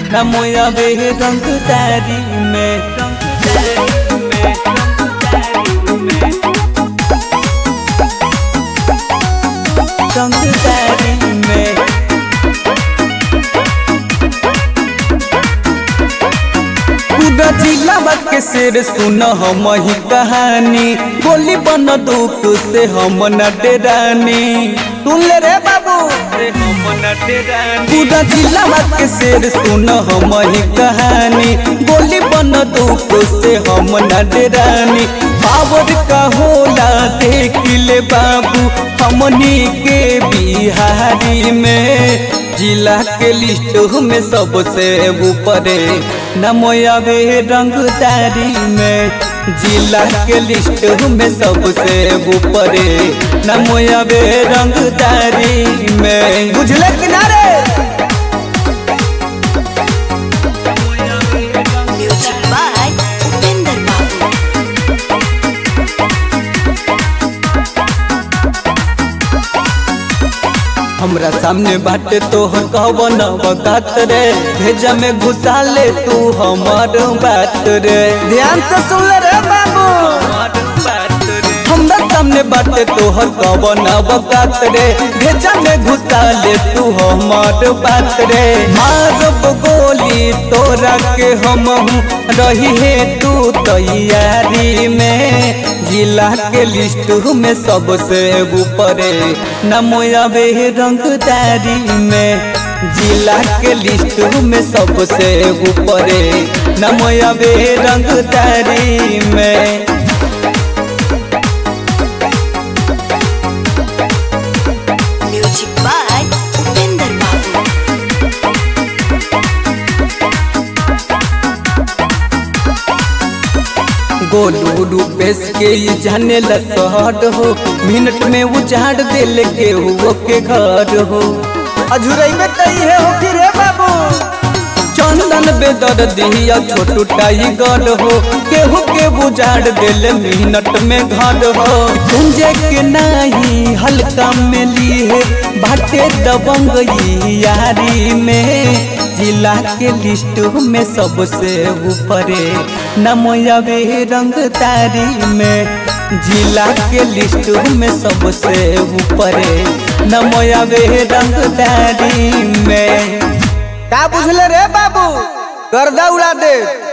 न मोया बे रंगदारी में रंगदारी में पूरा जिला के शेर सुन हम ही कहानी बोली बन दुख से हम न डेरानी सुन ले रे बाबू पूरा जिला के शेर सुन हम ही कहानी बोली बन दुख से हम न डेरानी पावर का होला देख ले बाबू हमनी के बिहारी में जिला के लिस्ट में सबसे ऊपरे नमोयाबे रंगदारी में जिला के लिस्ट में सबसे ऊपरे नमोयाबे रंगदारी में बुझले किनारे Music by Upinder Babu. हमरा सामने बाटे तोहर कहबन बकात रे भेजा में घुसा ले तू हमार बात रे ध्यान से सुन ले रे बाबू हमरा सामने बाटे तोहर कहबन बकात रे भेजा में घुसा ले तू हमार बात रे मारब गोली तोरा के हम रही है तू तैयारी में जिला के लिस्ट में सबसे ऊपरे नमोयाबे रंगदारी में जिला के लिस्ट में सबसे ऊपरे नमोयाबे रंगदारी में Music by Upinder Babu. Golu Rupesh के ये जाने लहर हो मिनट में उजाड़ दिल के हुओ के घर हो अझुरई में तई है हो कि रे बाबू चंदन बेदर दिया छोटू टाइगर हो केहू के बुझाड़ दिल मिनट में घर हो कुंजे के नाही हल्का में ली है बाटे दबंग ई यारी में जिला के लिस्ट में सबसे ऊपरे नमोयाबे रंगदारी में जिला के लिस्ट में सबसे ऊपरे नमोयाबे रंगदारी में का बुझले रे बाबू गर्दा उड़ा दे